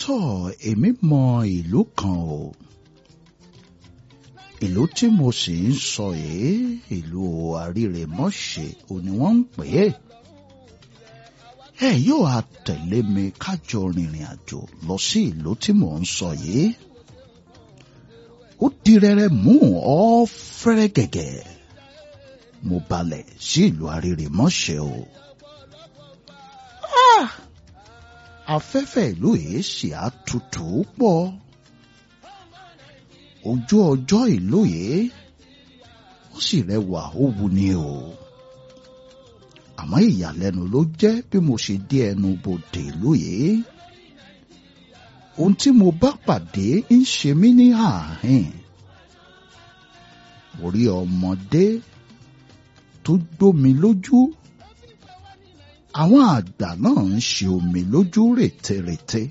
tọ́ èmi mọ ìlú kan o ìlú tí mo sì ń sọ yìí ìlú àrírèmọ́ṣẹ́ ò ní wọ́n ń pè é ẹ yóò á tẹ̀lé mi kájọ rìnrìn àjò lọ sí ìlú tí mò ń sọ yìí ó di rẹrẹ mú ọ fẹ́rẹ́ gẹ̀gẹ̀ mo balẹ̀ sí ìlú àrírèmọ́ṣẹ́ o. Ah! afẹ́fẹ́ ìlú yìí sì á tutù pọ̀ ojú ọjọ́ ìlú yìí ó sì rẹwà ó wuni o àmọ́ ìyàlẹ́nu ló jẹ́ bí mo ṣe dé ẹnu bodè ìlú yìí ohun tí mo bá pàdé ń ṣe mí ní ààhín mo rí ọmọdé tó gbómi lójú àwọn àgbà náà ń ṣe omi lójú rètérètè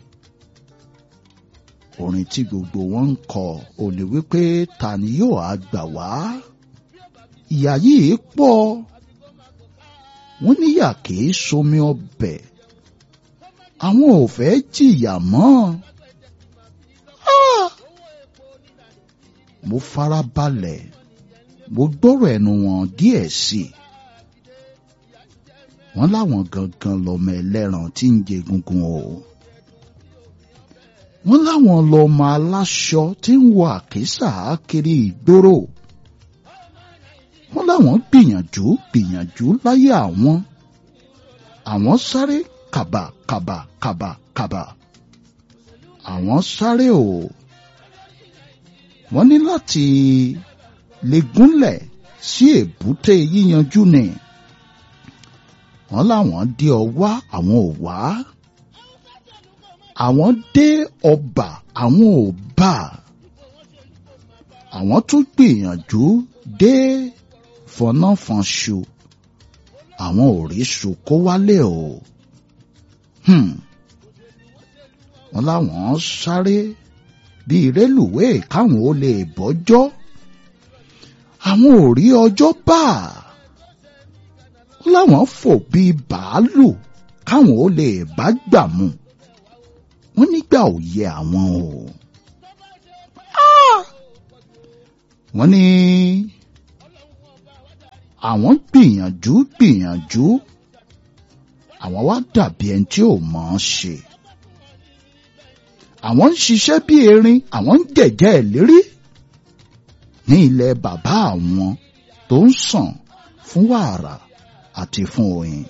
orin tí gbogbo wọn ń kọ ò ní wípé ta ni yóò á gbà wá ìyà yìí pọ̀ wọ́n níyà kìí somi ọbẹ̀ àwọn ò fẹ́ jìyà mọ́ Ah! mo fara balẹ̀ mo gbọ́rọ̀ ẹnu wọn díẹ̀ sí i wọ́n láwọn gangan lọmọ ẹlẹ́ran tí ń jẹ gungun o wọ́n láwọn lọmọ aláṣọ tí ń wọ àkísà kiri ìgboro wọ́n láwọn gbìyànjú gbìyànjú láyé àwọn àwọn sáré kàbà kàbà kàbà kàbà àwọn sáré o wọ́n ní láti lè gúnlẹ̀ sí èbúté yíyanjú ni wọ́n láwọn dé ọwá àwọn ò wá àwọn dé ọba àwọn ò bá àwọn tún gbìyànjú dé fọnáfọnṣu àwọn ò rí ṣu kó wálé o hmm. wọ́n láwọn sáré bíi rélùwéè káwọn ó lè bọ́jọ́ àwọn ò rí ọjọ́ bá láwọn fò bíi bàálù káwọn ó lè bá gbà mu wọ́n nígbà ò yẹ àwọn o. wọ́n ní àwọn gbìyànjú gbìyànjú àwọn wá dàbí ẹni tí ò mọ̀ ọ́n ṣe. àwọn ń ṣiṣẹ́ bí erin àwọn ń jẹ̀jẹ́ ìlérí ní ilẹ̀ bàbá àwọn tó ń sàn fún wàrà àti fún oyin.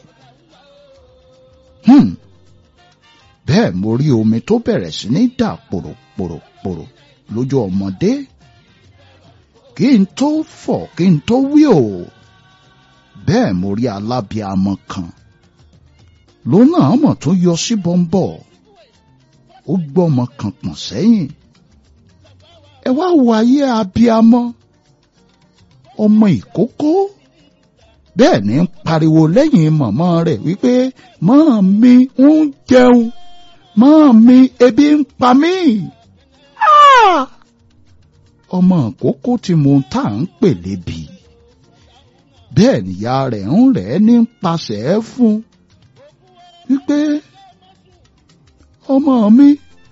Hmm. bẹ́ẹ̀ mo rí omi tó bẹ̀rẹ̀ sí ní dà pòròpòròpòrò lójú ọmọdé kí n tó fọ̀ kí n tó wí o bẹ́ẹ̀ mo rí alábíamọ kan lónà ọmọ tó yọ sí bọ́ńbọ́ ó gbọ́ ọmọ kan pọ̀n sẹ́yìn ẹ wá wo ayé abíamọ ọmọ ìkókó bẹ́ẹ̀ ni ń pariwo lẹ́yìn màmá rẹ̀ wípé máa mi ń jẹun máa mi ebi ń pa mí. ọmọ àkókò tí mo tà ń pè lébi bẹ́ẹ̀ nìyá rẹ̀ ń rẹ̀ ní pasẹ̀ fún wípé ọmọ mi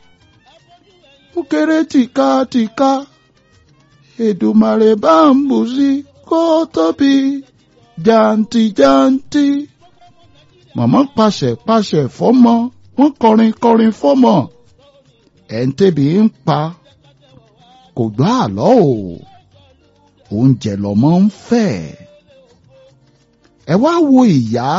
ó kéré tìkatìka Èdùmàrè bá ń bù sí kó tóbi jàǹtìjàǹtì. Màmá pàṣẹ pàṣẹ fọ́mọ, wọ́n kọrin kọrin fọ́mọ. Ẹ̀ǹtẹ̀bì ń pa, kò gbọ́ àlọ́ o. Oúnjẹ lọ́mọ ń fẹ́. Ẹ wá wo ìyá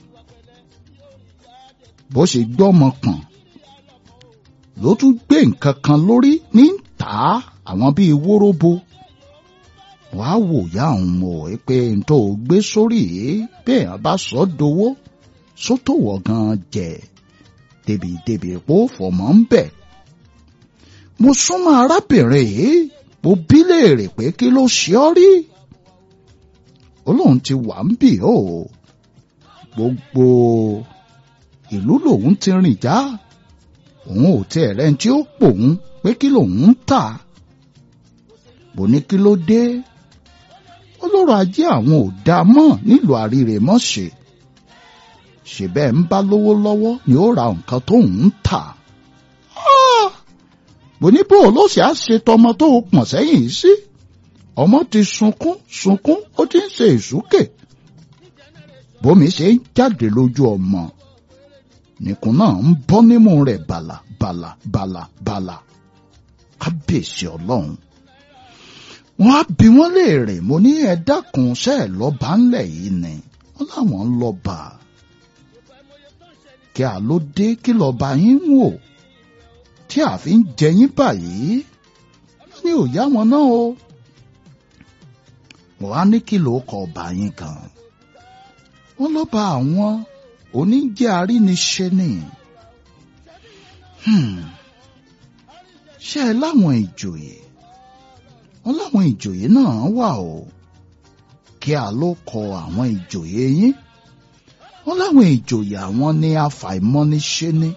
bó ṣe gbọ́mọ pọ̀n. Ló tún gbé nǹkan kan lórí ní tà á àwọn bíi wóróbo wàá wò ya òun mọ̀ ẹ́ pé n tó gbé sórí yìí bẹ́ẹ̀ bá sọ dowó sótò wọ̀ gan jẹ́ débìdébì pò fọmọ́ ń bẹ̀. mo súnmọ́ arábìnrin yìí mo bí léèrè pé kí ló ṣe ọ́ rí. olóhùn ti wà ń bì ó gbogbo ìlú lòun ti rìn já òun ò tiẹ̀ rẹ́ni tí ó pòun pé kí lòun ń tà bò ní kí ló dé ọlọ́rọ̀ ajé àwọn ò dáa mọ́ nílùú àrírèmọ́ṣẹ́ ṣe bẹ́ẹ̀ ń bá lówó lọ́wọ́ ni ó ra nǹkan tó ń tà. mo ní bó ló ṣe á ṣe tọmọ tó o pọ̀n sẹ́yìn yìí sí ọmọ ti sunkún sunkún ó ti ń ṣe ìsúkè bómi ṣe ń jáde lójú ọmọ nìkún náà ń bọ́ nímú rẹ̀ bàlà bàlà bàlà bàlà kábíyèsí ọlọ́run wọ́n á bi wọ́n léèrè mo ní ẹ dákun ṣe ẹ lọ́ba ńlẹ̀ yìí ni wọ́n láwọn ń lọ́ba kí a ló dé kí lọ́ba yín wò tí a fi ń jẹ yín báyìí wọ́n ní òyá wọn náà o wọ́n á ní kí ló kọ ọba yín kan wọ́n lọ́ba àwọn oníjẹ́ aríniṣe ni ṣé ẹ láwọn ìjòyè wọ́n láwọn ìjòyè náà wà o kí a ló kọ àwọn ìjòyè yín wọ́n láwọn ìjòyè àwọn ní àfàìmọ́niṣe ni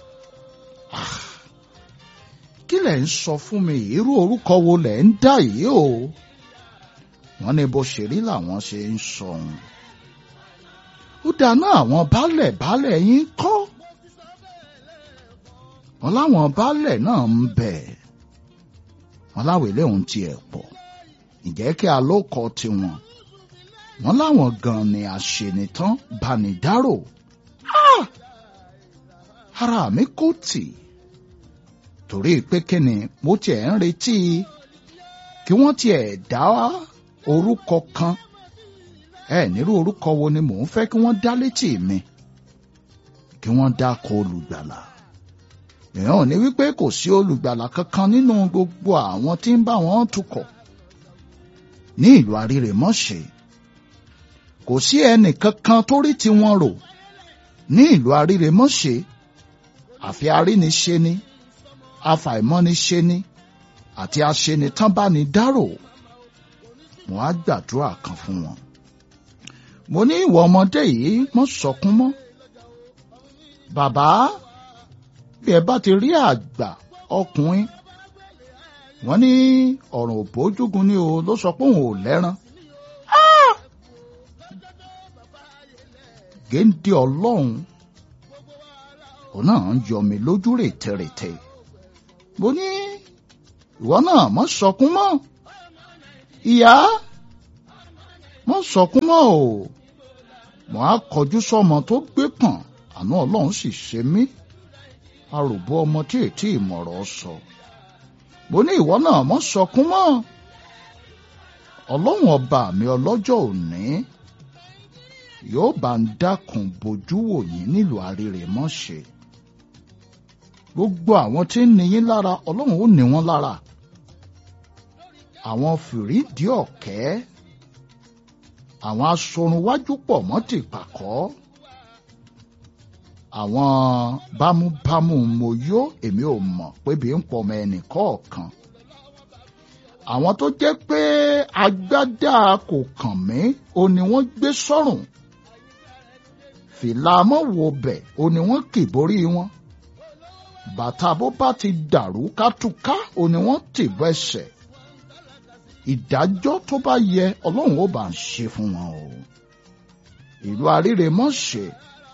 kí lẹ̀ ń sọ fún mi irú orúkọ wo lẹ̀ ń dá yìí o wọ́n ní bó ṣe rí làwọn ṣe ń sọ ohun ó dáná àwọn baálẹ̀ baálẹ̀ yín kọ́ wọ́n láwọn baálẹ̀ náà ń bẹ wọ́n láwọn ilé òun tiẹ̀ pọ̀ ǹjẹ́ kí a ló kọ tiwọn wọ́n láwọn gan ni àṣenitán banidárò ara mi kò tì torí pé kíni mo tiẹ̀ ń retí kí wọ́n tiẹ̀ dá orúkọ kan ẹ nírú orúkọ wo ni mò ń fẹ́ kí wọ́n dá létí mi kí wọ́n dákọ olùgbàlà èèyàn ò ní wípé kò sí olùgbàlà kankan nínú gbogbo àwọn tí ń bá wọn tukọ̀ ní ìlú Arírèmọ́ṣẹ́ kò sí ẹnì kankan tó rí tiwọn rò ní ìlú Arírèmọ́ṣẹ́ àfi aríniṣe ni afàìmọ́niṣe ni àti aṣenitán bá ní dárò mo á gbàdúrà kan fún wọn mo ní ìwọ ọmọdé yìí mọ́ sọkún mọ́ bàbá bí ẹ bá ti rí àgbà ọkùnrin wọ́n ní ọ̀ràn òbójúgun ni o ló sọ pé òun ò lẹ́ran géńdé ọlọ́run òun náà ń yọ mi lójú rètèrètè mo ní ìwọ náà mọ́ sọkún mọ́ ìyá mọ́ sọkún mọ́ o mo á kọjú sọ́mọ tó gbé pọ̀n àná ọlọ́run sì ṣe mí aròbó ọmọ tí ètí ìmọ̀rọ̀ sọ mo ní ìwọ náà mọ́ sọkún mọ́ ọlọ́run ọba mi ọlọ́jọ́ òní yóò bá ń dákun bojú wò yín nílùú Arírèmọ́ṣẹ́ gbogbo àwọn tí ń ní yín lára ọlọ́run ó ní wọ́n lára àwọn fìrídìí ọ̀kẹ́ àwọn asorunwájú pọ̀ mọ́ ti pàkọ́ àwọn bámúbámú mo yó èmi ò mọ̀ pé bí ń pọ̀ mọ́ ẹnì kọ̀ọ̀kan àwọn tó jẹ́ pé agbádá kò kàn mí o ni wọ́n gbé sọ́rùn fìlà mọ́wọ́ bẹ̀ o ni wọ́n kì borí wọn bàtà bó bá ti dàrú kátúká o ni wọ́n tì bọ́ ẹsẹ̀ ìdájọ́ tó bá yẹ ọlọ́run ó bá ń ṣe fún wọn o ìlú Arírèmọ́ṣẹ́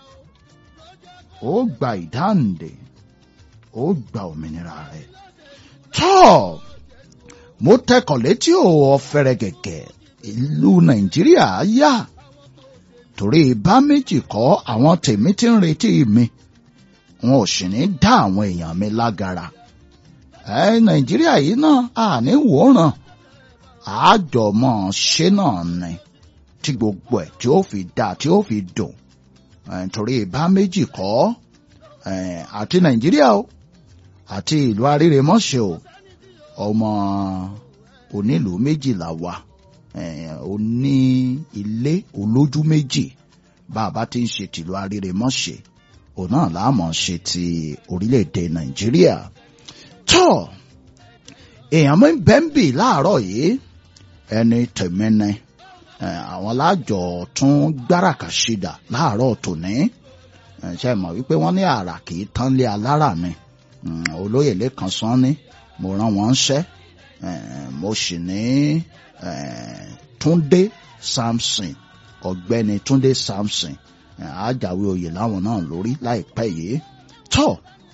ó gba ìdáǹdè ó gba òmìnira rẹ̀ tọ́ mo tẹkọ̀ létí ò ọ̀fẹ́rẹ́ gẹ̀gẹ̀ ìlú Nàìjíríà yá torí bá méjì kọ́ àwọn tèmi ti ń retí mi wọn ò sì ní dá àwọn èèyàn mi lágara ẹ Nàìjíríà yìí náà àní wòran àjọmọ ṣe náà ni tí gbogbo ẹ̀ tí ó fi dá tí ó fi dùn torí bá méjì kọ́ àti Nàìjíríà o àti ìlú Arírèmọ́ṣẹ́ o ọmọ onílùú méjìlá wa oní ilé olójú méjì bá a bá ti ń ṣe tìlú Arírèmọ́ṣẹ́ òun náà láàmọ̀ ṣe ti orílẹ̀-èdè Nàìjíríà tó èèyàn mi bẹ́ẹ̀ ń bì láàárọ̀ yìí ẹni tèmínẹ àwọn lájọ tún gbáràkà ṣìdà láàárọ̀ tòní ṣe mọ̀ wípé wọ́n ní àrà kì í tán lé alára ni olóyè lẹ́kan sán ní mo rán wọn ṣẹ́ mo sì ní Túndé Samson ọ̀gbẹ́ni Túndé Samson àjàwé oyè láwọn náà lórí láìpẹ́ yìí tó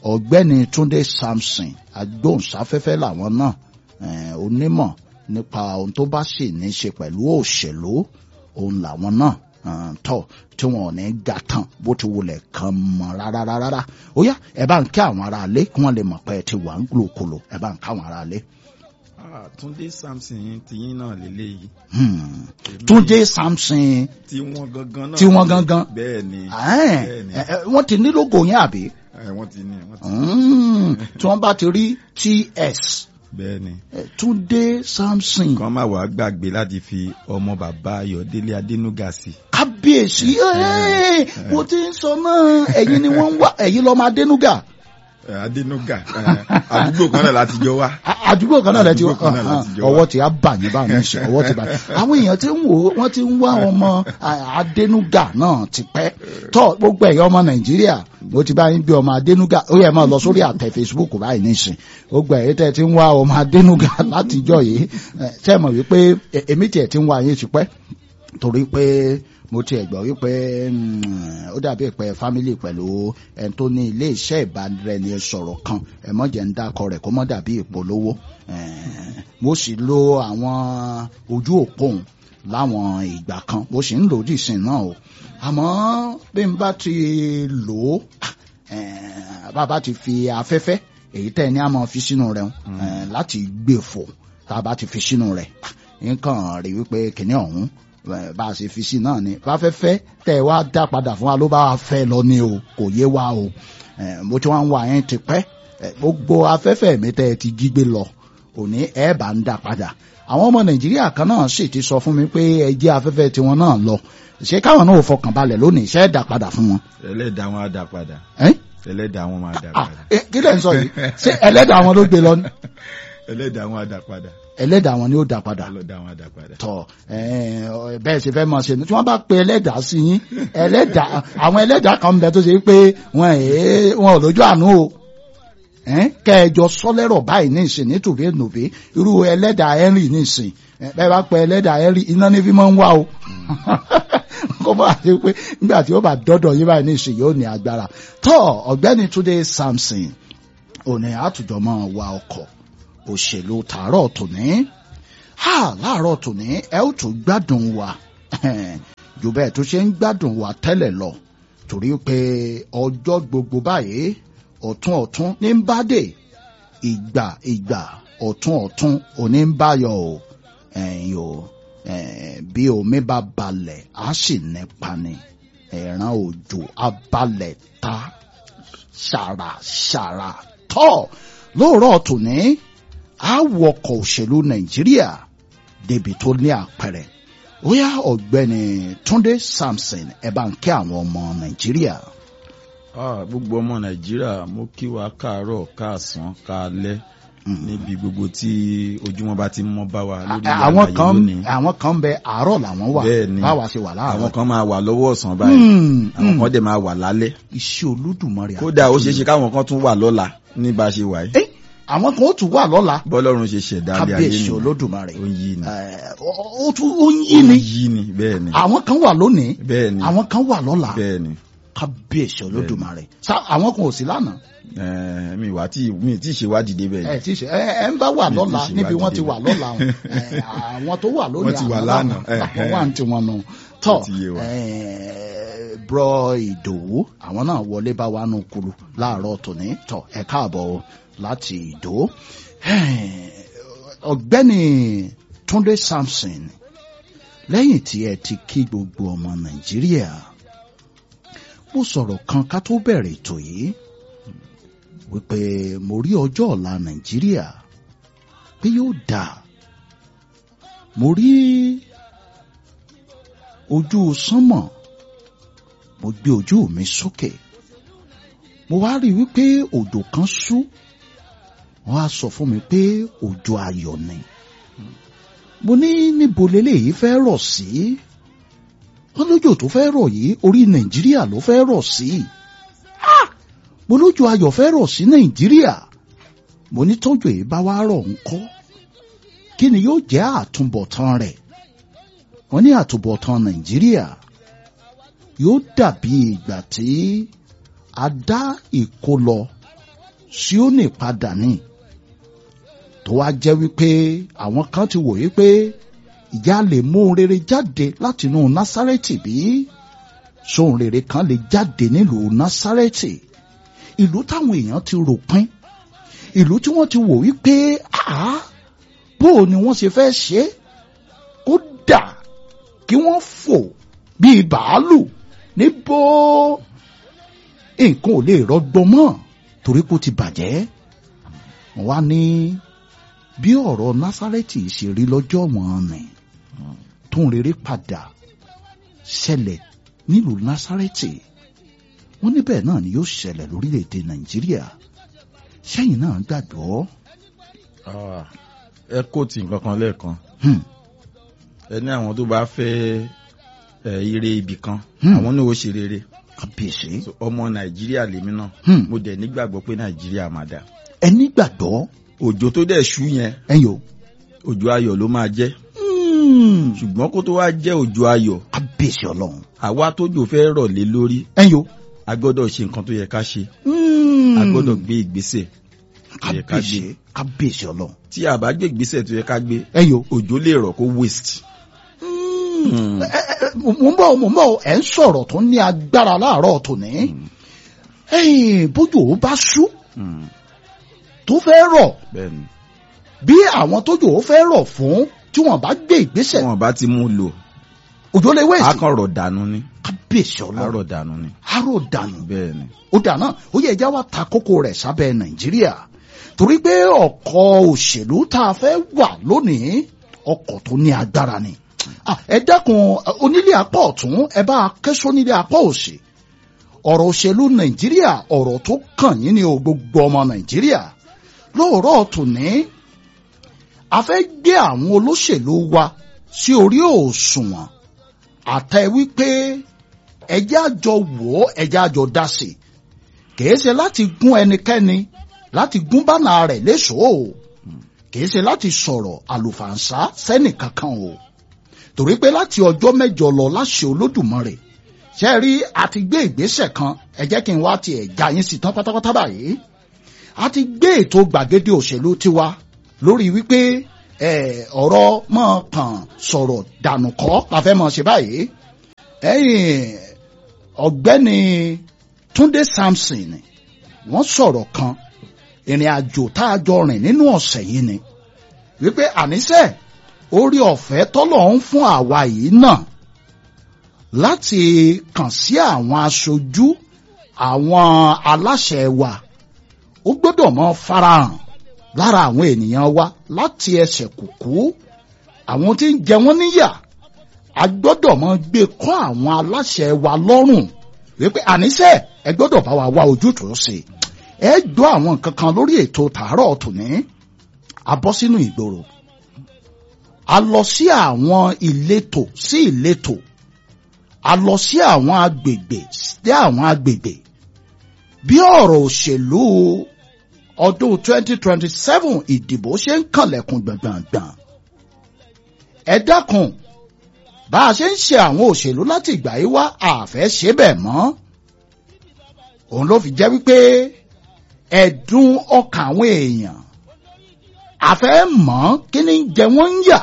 ọ̀gbẹ́ni Túndé Samson agbóhùnsáfẹ́fẹ́ làwọn náà onímọ̀ nípa ohun tó bá sì ní í ṣe pẹ̀lú òṣèlú òun làwọn náà tọ̀ tí wọn ò ní ga tán bó ti wulẹ̀ kan mọ́ rárá rárá ó yá ẹ bá ń kí àwọn ará ilé kí wọ́n lè mọ̀ pé ẹ ti wà ń glòkulò ẹ bá ń ká àwọn ará ilé. Túndé Samson tiyín náà lélẹ́yìí. Túndé Samson tí wọ́n gangan náà. tí wọ́n gangan. bẹ́ẹ̀ ni. wọ́n ti ní lógo yẹn àbí. wọ́n ti ní. wọ́n ti ní. tí wọ́n bá ti rí TS. bẹ́ẹ̀ ni. Túndé Samson. kan máa wàá gbàgbé láti fi ọmọ bàbá Ayọ̀délé Adénúgà sí. kábíyèsí mo ti ń sọ náà ẹ̀yin ni wọ́n ń wá ẹ̀yin lọ́mọ Adénúgà. Adénúgà àdúgbò kan náà láti jọ wá. àdúgbò kan náà láti Àdúgbò kan náà láti jọ wá. ọwọ́ ti á bà yín bá mi ṣe ọwọ́ ti bà yín àwọn èèyàn tí ń wò ó wọ́n ti ń wá ọmọ Adénúgà náà ti pẹ́ tọ́ gbogbo ẹ̀yọ́ ọmọ Nàìjíríà mo ti bá yín bí ọmọ Adénúgà ó yẹ máa lọ sórí àtẹ Facebook báyìí nísìn gbogbo ẹ̀yẹ tẹ́ ti ń wá ọmọ Adénúgà látijọ́ yìí tẹ́ mọ̀ wípé èmi tiẹ̀ ti ń wá yín ti pẹ́ torí pé mo ti gbọ́ wípé ó dàbí pé fámílì pẹ̀lú ẹni tó ní ilé iṣẹ́ ìbáraẹnisọ̀rọ̀ kan ẹ̀mọ́jẹ̀ ń dákọ rẹ̀ kó mọ́ dàbí ìpolówó mo sì lo àwọn ojú òpóhùn láwọn ìgbà kan mo sì ń lò ó dìsìn náà o àmọ́ bí n bá ti lò ó bàbá ti fi afẹ́fẹ́ èyí tẹ́ ní a máa fi sínú rẹ̀ láti gbé fò tá a bá ti fi sínú rẹ̀ nǹkan rí wípé kìnìún ọ̀hún bá a ṣe fi sí náà ni fáfẹ́fẹ́ tẹ́ ẹ wá dá padà fún wa ló bá wa fẹ́ lọ ni o kò yé wa o mo ti wá ń wá yẹn ti pẹ́ gbogbo afẹ́fẹ́ mi tẹ́ ẹ ti jí gbé lọ òní ẹ bá ń dá padà àwọn ọmọ nàìjíríà kan náà sì ti sọ fún mi pé ẹ jẹ́ afẹ́fẹ́ tiwọn náà lọ ṣé káwọn náà ò fọkàn balẹ̀ lónìí ṣé ẹ dá padà fún wọn. ẹlẹ́dàá wọn á dá padà. ẹlẹ́dàá wọn máa dá padà. kí lẹ̀ ń sọ yìí ṣé ẹlẹ́dàá wọn ló gbé lọ ni. ẹlẹ́dàá wọn á dá padà. ẹlẹ́dàá wọn ni ó dá padà ẹlẹ́dàá wọn á dá padà. tọ bẹ́ẹ̀ ṣe fẹ́ mọ̀ ṣe ni tí wọ́n bá pe ẹlẹ́dàá sí yín ẹlẹ́dàá àwọn ẹlẹ́dàá kan ń bẹ tó ṣe pé wọn ẹ̀ wọn ò lójú àánú o kẹjọ sọlẹ́rọ̀ báyìí ní ìsìn ní tòbí nòbí irú ẹlẹ́dàá henry ní ìsìn bẹ́ẹ̀ bá pe ẹlẹ́dàá henry iná ní fi máa ń wá o kó bá ṣe pé nígbà tí ó bá dọ́dọ̀ yín báyìí ní ìsìn yóò ní agbára tọ́ ọ̀gbẹ́ni Túndé Samson òní àtùjọ máa wa ọkọ̀ òṣèlú tààrọ̀ tòní ha láàárọ̀ tòní ẹ ó tún gbádùn wa jù bẹ́ẹ̀ tó ṣe ń gbádùn wa tẹ́lẹ̀ lọ torí pé ọjọ́ gbogbo báyìí ọ̀tún ọ̀tún ní ń bá dé ìgbà ìgbà ọ̀tún ọ̀tún òní ń báyọ̀ o ẹ̀yìn o bí omi bá balẹ̀ á sì nípa ni ẹ̀ràn òjò abalẹ̀ ta ṣàràṣàrà tọ́ lóòrọ̀ tòní àwọkọ̀ òṣèlú nàìjíríà débi tó ní àpẹẹrẹ ó yá ọ̀gbẹ́ni túndé samson ẹ bá ń kí àwọn ọmọ nàìjíríà. gbogbo ọmọ nàìjíríà mo kí wa káàárọ̀ káàsán káalẹ́ níbi gbogbo tí ojúmọ́ bá ti mọ́ bá wa lórí àwọn kan àwọn kan bẹ àárọ̀ làwọn wà Bẹ́ẹ̀ni. báwa ṣe wà láàárọ̀. àwọn kan máa wà lọ́wọ́ ọ̀sán báyìí àwọn kan dẹ̀ máa wà lálẹ́ iṣẹ́ olódùmarè kódà ó ṣeé ṣe káwọn kan tún wà lọ́la ní bá a ṣe wà yìí Eh, àwọn kan ó tún wà lọ́la bọ́lọ́run ṣe ṣẹ̀dá ilé ayé kábíyèsí nù olódùmarè ó ń yí ni Eh, ó- ó tún ó ń yí ó ń ni yí ni bẹ́ẹ̀ ni àwọn kan wà lónìí bẹ́ẹ̀ ni àwọn kan wà lọ́la bẹ́ẹ̀ ni kábíyèsí olódùmarè Ṣá àwọn kan ò sí lánàá Eh, mi wà tí mi tí ì ṣe wádìí débẹ̀ ẹ yìí ti ṣe ẹ ẹ ń bá wà Mi ti lọ́la ṣe níbi wọ́n ti ìwádìí wà lọ́la o. Ẹ, àwọn tó wà lónìí Wọ́n ti wà àwọn lánàá. àwọn wà ní tiwọn nù tọ́ Ó ti yé wa. ẹ, brọ ìdòwú àwọn náà wọlé bá wa nù kulu láàárọ̀ tòní tọ́ ẹ káàbọ̀ o láti ìdó Ẹ, ọ̀gbẹ́ni túndé samson lẹ́yìn tí ẹ ti kí gbogbo ọmọ nàìjíríà mo sọ̀rọ̀ kan ká tó bẹ̀rẹ̀ ètò yìí wípé mo rí ọjọ́ ọ̀la nàìjíríà pé yóò dáa mo rí ojú sánmọ̀ mo gbé ojú mi sókè mo wá rí wípé òjò kan ṣú wọ́n á sọ fún mi pé òjò ayọ̀ ni mo ní níbo leléyìí fẹ́ rọ̀ sí wọ́n lójò tó fẹ́ rọ̀ yìí orí nàìjíríà ló fẹ́ rọ̀ sí Ah! mo lójò ayọ̀ fẹ́ rọ̀ sí nàìjíríà mo ní tọ́jú èyí bá wá rọ̀ ńkọ́ kí ni yóò jẹ́ àtúbọ̀tán rẹ̀ wọ́n ní àtúbọ̀tán nàìjíríà yóò dàbí ìgbà tí a dá ìkólọ Síónì padà ní tó wá jẹ́ wípé àwọn kan ti wòye pé ìjà lè mú ohun rere jáde látinú Násárẹ́tì bí sóhun rere kan lè jáde nílùú Násárẹ́tì ìlú táwọn èèyàn ti rò pín ìlú tí wọ́n ti wò wípé àá bó ni wọ́n ṣe fẹ́ ṣe é kódà kí wọ́n fò bíi bàálù níbo nǹkan ò lè rọgbọ mọ́ torí kó ti bàjẹ́ wọ́n wá ní bí ọ̀rọ̀ Násárẹ́tì ṣe rí lọ́jọ́ wọn nì tóun rere padà ṣẹlẹ̀ nílùú Násárẹ́tì wọ́n níbẹ̀ náà ni yóò ṣẹlẹ̀ lórílẹ̀‐èdè Nàìjíríà sẹ́yìn náà gbàgbọ́. ẹ kóòtù nǹkan kan lẹ́ẹ̀kan Hmm. ẹ ní àwọn tó bá fẹ́ ẹ ire ibì kan Hmm. àwọn náà ó ṣe rere kábíyèsí. So, ọmọ nàìjíríà lèmi náà Hmm. mo dẹ̀ nígbàgbọ́ pé nàìjíríà máa dà ẹni gbàgbọ́ òjò tó dẹ̀ ṣú yẹn ẹ̀yin o. òjò ayọ̀ ló máa jẹ́ Hmm. ṣùgbọ́n kó tó wá jẹ́ òjò ayọ̀ kábíyèsí ọlọ́run àwa tójò fẹ́ rọ̀ lé lórí ẹ̀yin o. a gbọ́dọ̀ ṣe nǹkan tó yẹ ká ṣe Hmm. a gbọ́dọ̀ gbé ìgbésẹ̀ tó yẹ ká gbé kábíyèsí kábíyèsí ọlọ́run tí a bá gbé ìgbésẹ̀ tó yẹ ká gbé ẹ̀yin o. òjò lè rọ̀ kó waste. Hmm. Ẹ- ẹ- ẹ, mo ń bọ̀ mo ń bọ̀ ẹ̀ ń sọ̀rọ̀ tó ní agbára láàárọ̀ tòní. ẹ̀yin bójú ò bá ṣú Hmm. tó fẹ́ rọ̀ bẹ́ẹ̀ni bí àwọn tójú ò fẹ́ rọ̀ fún tí wọ́n bá gbé tí ìgbésẹ̀ wọn bá ti mú lò òjò lè a wẹ̀sì kàn rọ̀ dànù ni kábíyèsí a ọlọ́run rọ̀ dànù ni aró dànù bẹ́ẹ̀ni. ó dáná ó yẹ ẹja wa ta kókó rẹ̀ sábẹ́ nàìjíríà torí pé ọkọ̀ òṣèlú tá a fẹ́ wà lónìí ọkọ̀ tó ní agbára ni Ah, ẹ dákun onílé apá ọ̀tún ẹ bá a kẹ́sọ́ nílé apá òsì ọ̀rọ̀ òṣèlú nàìjíríà ọ̀rọ̀ tó kàn yín ni o gbogbo ọmọ nàìjíríà lóòrọ̀ tòní a fẹ́ gbé àwọn olóṣèlú wa sí orí òṣùwọ̀n àtẹ wípé ẹjẹ́ àjọ wò ó ẹjẹ́ àjọ dá sí i kìí ṣe láti gún ẹnikẹ́ni láti gún bánà rẹ̀ léṣòó o kìí ṣe láti sọ̀rọ̀ àlùfàǹsá sẹ́nì kankan o torí pé láti ọjọ́ mẹ́jọ lọ láṣẹ olódùmarè ṣe rí àti gbé ìgbésẹ̀ kan ẹ jẹ́ kí n wá tiẹ̀ já yín sí tán pátápátá báyìí a ti gbé ètò gbàgede òṣèlú tiwa lórí wípé ẹ, ọ̀rọ̀ mọ̀ kàn sọ̀rọ̀ dànù kọ́ la fẹ́ mọ̀ ṣe báyìí ẹ̀yìn ọ̀gbẹ́ni Túndé Samson wọ́n sọ̀rọ̀ kan ìrìn àjò tá a jọ rìn nínú ọ̀sẹ̀ yìí ni wípé àníṣe orí ọ̀fẹ́ tọ́lọ̀ ń fún àwa yìí náà láti kàn sí àwọn aṣojú àwọn aláṣẹ wa ó gbọ́dọ̀ mọ farahàn lára àwọn ènìyàn wa láti ẹsẹ̀ kùkú àwọn tí ń jẹ wọ́n níyà a gbọ́dọ̀ mọ gbé kọ́ àwọn aláṣẹ wa lọ́rùn wípé àníṣe ẹ gbọ́dọ̀ bá wa wá ojútùú sí i ẹ gbọ́ àwọn nǹkan kan lórí ètò tàárọ̀ tòní a bọ́ sínú ìgboro a lọ sí àwọn ìletò sí ìletò a lọ sí àwọn agbègbè sí àwọn agbègbè bí ọ̀rọ̀ òṣèlú ọdún 2027 ìdìbò ṣe ń kànlẹ̀kùn gbọ̀ngbọ̀ngbọ̀n ẹ dákun bá a ṣe ń ṣe àwọn òṣèlú láti ìgbà yìí wá àfẹ́ ṣe bẹ́ẹ̀ mọ́ òun ló fi jẹ́ wípé ẹ̀dùn ọkàn àwọn èèyàn àfẹ́ mọ̀ kí ni ń jẹ wọ́n ń yà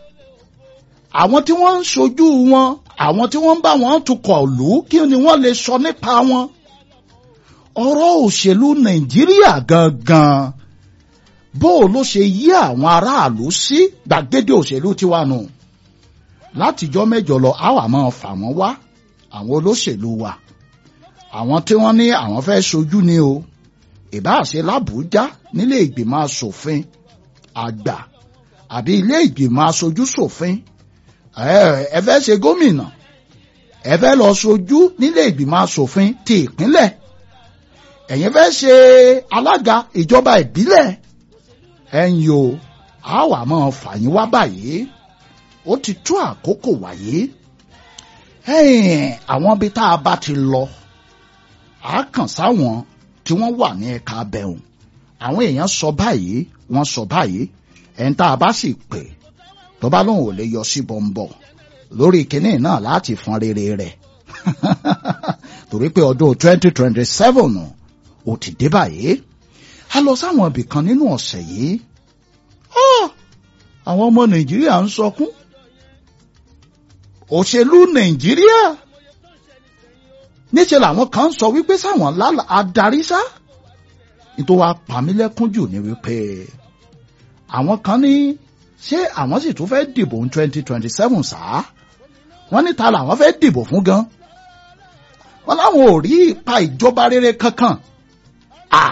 àwọn tí wọ́n ń ṣojú wọn àwọn tí wọ́n ń bá wọn tukọ̀ lù ú kí ni wọ́n lè sọ nípa wọn ọ̀rọ̀ òṣèlú nàìjíríà gangan bó o ló ṣe yí àwọn aráàlú sí gbàgede òṣèlú tiwa nù látijọ́ mẹ́jọ lọ a wá máa fà wọ́n wá àwọn olóṣèlú wa àwọn tí wọ́n ní àwọn fẹ́ ṣojú ni o ìbáṣe lábújá nílé ìgbìmọ̀ asòfin àgbà àbí ilé ìgbìmọ̀ aṣojú ṣòfin ẹ fẹ́ ṣe gómìnà ẹ fẹ́ lọ ṣojú nílé ìgbìmọ̀ asòfin ti ìpínlẹ̀ ẹ̀yin fẹ́ ṣe alága ìjọba ìbílẹ̀ ẹ̀yin o a wà máa fà yín wá báyìí ó ti tó àkókò wáyé ẹ̀yìn àwọn ibi tá a bá ti lọ a kàn sáwọn tí wọ́n wà ní ẹ̀ka abẹ́hùn àwọn èèyàn sọ báyìí wọ́n sọ báyìí ẹ̀ń tá a bá sì pè tó bá lóun ò lè yọ sí bọ́ńbọ́ lórí kinní náà láti fọn rere rẹ̀ torí pé ọdún twenty twenty seven ò ti dé báyìí a lọ sáwọn ibì kan nínú ọ̀sẹ̀ yìí Ah! àwọn ọmọ nàìjíríà ń sọkún òṣèlú nàìjíríà níṣẹ́ làwọn kan sọ wípé sáwọn lálà adarí sá nítorí wàá pàmílẹ́kún jù ní wípé àwọn kan ní ṣé àwọn sì tún fẹ́ dìbò ní twenty twenty seven sáà wọ́n ní ta làwọn fẹ́ dìbò fún gan wọ́n láwọn ò rí ipa ìjọba rere kankan à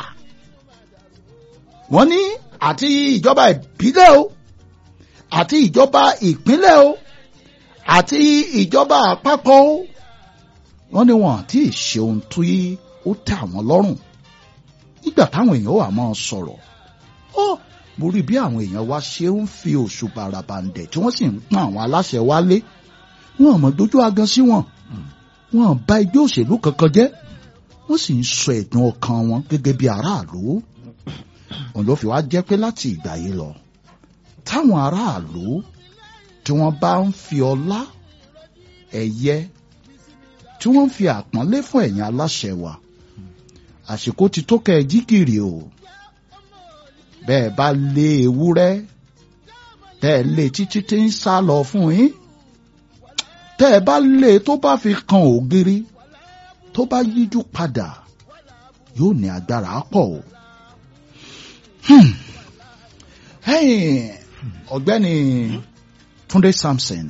wọ́n ní àti ìjọba ìbílẹ̀ o àti ìjọba ìpínlẹ̀ o àti ìjọba àpapọ̀ o wọ́n ní wọn àti ìṣe ohun tó yí ó tẹ́ àwọn lọ́rùn nígbà táwọn èèyàn wà máa sọ̀rọ̀ ó mo rí bí àwọn èèyàn wa ṣe ń fi oṣù bàràbàǹdẹ̀ tí wọ́n sì ń pọ́n àwọn aláṣẹ wálé wọn mọ̀ dojú agan sí wọn wọn bà ẹgbẹ́ òṣèlú kankan jẹ́ wọ́n sì ń sọ ẹ̀dùn ọkàn wọn gẹ́gẹ́ bí aráàlú òun ló fi wá jẹ́ pé láti ìgbà yìí lọ táwọn aráàlú tí wọ́n bá ń fi ọlá ẹ̀yẹ tí wọ́n ń fi àpọ́nlé fún ẹ̀yin aláṣẹ wa àsìkò ti tó kẹ́ ẹ jí gìrì o bẹ́ẹ̀ bá lé ewúrẹ́ tẹ́ ẹ lé títí tí ń sá lọ fún yín tẹ́ ẹ bá lé tó bá fi kan ògiri tó bá yíjú padà yóò ní agbára pọ̀ o. Hmm. Hey, ọ̀gbẹ́ni Túndé Samson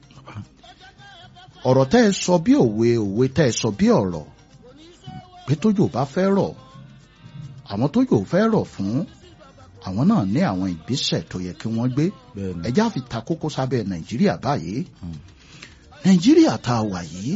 ọ̀rọ̀ tẹ́ ẹ sọ bí òwe òwe tẹ́ ẹ sọ bí ọ̀rọ̀ pé tójò bá fẹ́ rọ̀ àwọn tójò fẹ́ rọ̀ fún àwọn náà ní àwọn ìgbésẹ̀ tó yẹ kí wọ́n gbé bẹ́ẹ̀ni ẹjá fi ta kókó sábẹ́ Nàìjíríà báyìí Nàìjíríà tá a wà yìí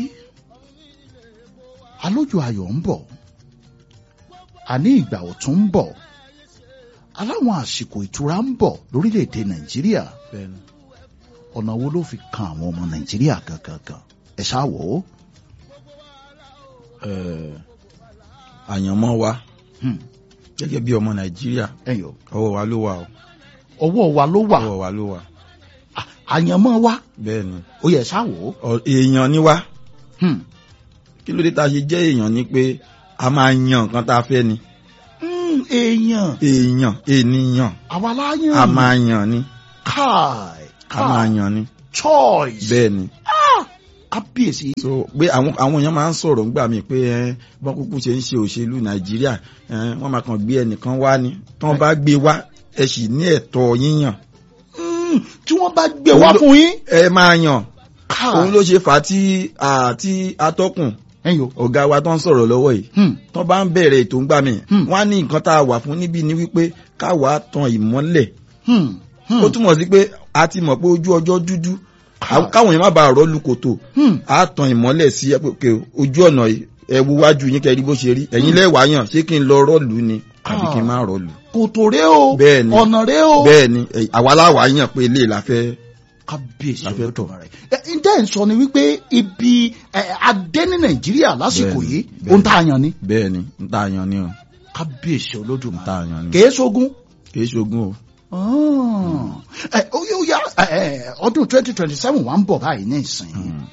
alójú ayọ̀ ń bọ̀ àní ìgbà ọ̀tún ń bọ̀ aláwọn àsìkò ìtura ń bọ̀ lórílẹ̀‐èdè Nàìjíríà bẹ́ẹ̀ni ọ̀nà wo ló fi kan àwọn ọmọ Nàìjíríà gangan ẹ ṣáà wò ó. Eh, àyànmọ́ wa Hmm. gẹ́gẹ́ bí ọmọ nàìjíríà ẹyọ ọwọ́ wa ló wà o ọwọ́ wa ló wà ọwọ́ wa ló wà À- àyànmọ́ wa bẹ́ẹ̀ni ó yẹ ṣáà wò ó. Ọ- èèyàn ni wá Hmm. kí ló dé tá a ṣe jẹ́ èèyàn ni pé a máa yan nǹkan tá a fẹ́ ni Hmm, èèyàn èèyàn ènìyàn àwa láyàn a máa yàn ni káì a máa yàn ni choice bẹ́ẹ̀ni kábíyèsí. so pé àwọn àwọn èèyàn máa ń sọ̀rọ̀ ńgbà mí pé ẹ bọ́n kúkú ṣe ń ṣe òṣèlú nàìjíríà ẹ wọ́n máa kàn gbé ẹnìkan wá ni tán bá gbé wá ẹ sì ní ẹ̀tọ́ yíyàn Hmm, tí wọ́n bá gbé wá fún yín. ẹ máa yàn káì òun ló ṣe fà á tí àti atọ́kùn ẹyọ. ọ̀gá wa tó ń sọ̀rọ̀ lọ́wọ́ yìí Hmm. tán bá ń bẹ̀rẹ̀ ètò ńgbà mí Hmm. wọ́n á ní nǹkan tá a wà fún níbí ni wípé káwa tan ìmọ́lẹ̀ Hmm. Hmm. ó túmọ̀ sí pé a ti mọ̀ pé ojú ọjọ́ dúdú Káì. káwọn èèyàn má bàa rọ́ọ̀lù kòtò Hmm. a tan ìmọ́lẹ̀ sí ẹ pé òkè ojú ọ̀nà yìí, ẹ wo wájú yín kẹrí bó ṣe rí ẹ̀yin lẹ́wàá yàn ṣé kí n lọ rọ́ọ̀lù ni àbí kí n má rọ́ọ̀lù. kòtò rẹ o Bẹ́ẹ̀ni. ọ̀nà rẹ o. bẹ́ẹ̀ ni ẹ, àwa láwàá yàn pé ilé la fẹ́ kábíyèsí La fẹ́ tọ̀. Olódùmarè. Ẹ, ǹjẹ́ ẹ̀ ń sọ ni wípé ibi ẹ, adé ní nàìjíríà lásìkò Bẹ́ẹ̀ni, yìí bẹ́ẹ̀ni. ohun tá a yàn ni bẹ́ẹ̀ ni n tá a yan ni o kábíyèsí n olódùmarè tá a yan ni kèé sógun. kì í ṣogun o. ẹ ó yóò yá ẹ, ẹ, ọdún twenty twenty seven wà ń bọ̀ báyìí ní ìsìn Hmm.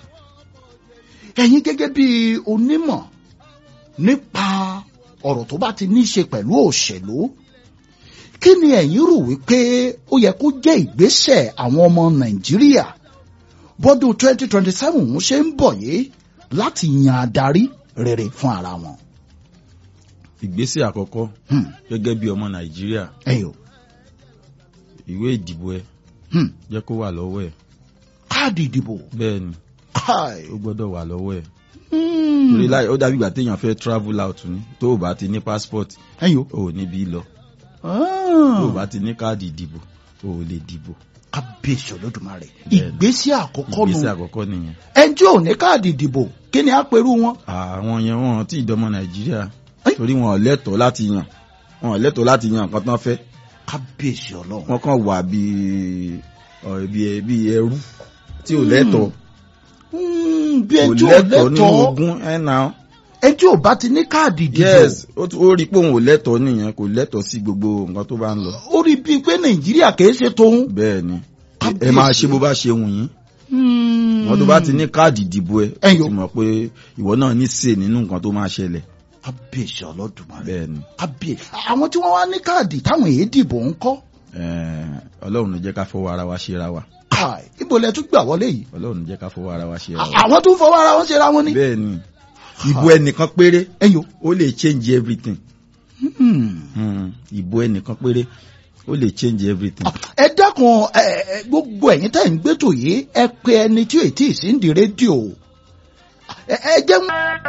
ẹ̀yin gẹ́gẹ́ bí onímọ̀ nípa ọ̀rọ̀ tó bá ti ní í ṣe pẹ̀lú òṣèlú kí ni ẹ̀yin rò wípé ó yẹ kó jẹ́ ìgbésẹ̀ àwọn ọmọ nàìjíríà bọ́dún twenty twenty seven ń ṣe ń bọ̀ yìí láti yan adarí rere fún ara wọn. ìgbésẹ̀ àkọ́kọ́ Hmm, gẹ́gẹ́ bí ọmọ nàìjíríà ẹ̀yọ̀ ìwé ìdìbò ẹ hmm, jẹ́ kó wà lọ́wọ́ ẹ̀ káàdì ìdìbò bẹ́ẹ̀ ni káì. ó gbọ́dọ̀ wà lọ́wọ́ ẹ̀ Hmm, torí láì ó dàbí ìgbà téèyàn fẹ́ travel out ni tó o bá ti ní passport ẹ̀yọ̀ o ò níbi lọ ah, tó o bá ti ní káàdì ìdìbò o ò lè dìbò kábíyèsí olódùmarè Bẹ́ẹ̀ni. ìgbésẹ̀ àkọ́kọ́ nù ìgbésẹ̀ àkọ́kọ́ nìyẹn ẹjọ́ ò ní káàdì ìdìbò kí ni á perú wọn. àwọn yẹn wọn tí ìdọ́mọ nàìjíríà Ẹ́. torí wọn ò lẹ́tọ̀ọ́ láti yàn wọn ò lẹ́tọ̀ọ́ láti yàn nǹkan tán fẹ́ kábíyèsí ọlọ́run. wọn kàn wà bíi ọ̀, bíi bíi ẹrú tí ò lẹ́tọ̀ọ́ Hmm, bí kò ẹjọ́ ò lẹ́tọ̀ọ́ nínú lẹ́tọ̀ọ́ ogún ẹ̀ náà ẹjọ́ ò bá ti ní káàdì ìdìbò yes ó tún- ó rí i pé òun ò lẹ́tọ̀ọ́ nìyẹn kò lẹ́tọ̀ọ́ sí gbogbo nǹkan tó bá ń lọ ó rí bíi pé nàìjíríà kìí ṣe tóun. bẹ́ẹ̀ ni ẹ Kábíyèsí. máa ṣe bó bá ṣe wù yín wọn tó bá ti ní káàdì ìdìbò ẹ Ẹyọ. ti mọ̀ pé ìwọ náà ní sè nínú nǹkan tó máa ṣẹlẹ̀ abèsè ọlọ́dúnmarè bẹ́ẹ̀ ni abè àwọn tí wọ́n wá ní káàdì táwọn èyí dìbò ń kọ́ eh, ọlọ́run ló jẹ́ ká fọwọ́ ara wa ṣera wa káì ibo lẹ tún gbà wọlé yìí ọlọ́run ló jẹ́ ká fọwọ́ ara wa ṣera wa àwọn tó ń fọwọ́ ara wọn ṣera wọn ni. bẹ́ẹ̀ ni ìbò ẹnìkan péré ẹyọ ó lè change everything Hmm, ìbò ẹnìkan péré ó lè change everything. ẹ dákun ẹ ẹ, gbogbo ẹ̀yin tẹ́ ń gbẹ́tò yìí ẹ pe ẹni tí ò tí ì sí ń di rédíò ẹ ẹ jẹ́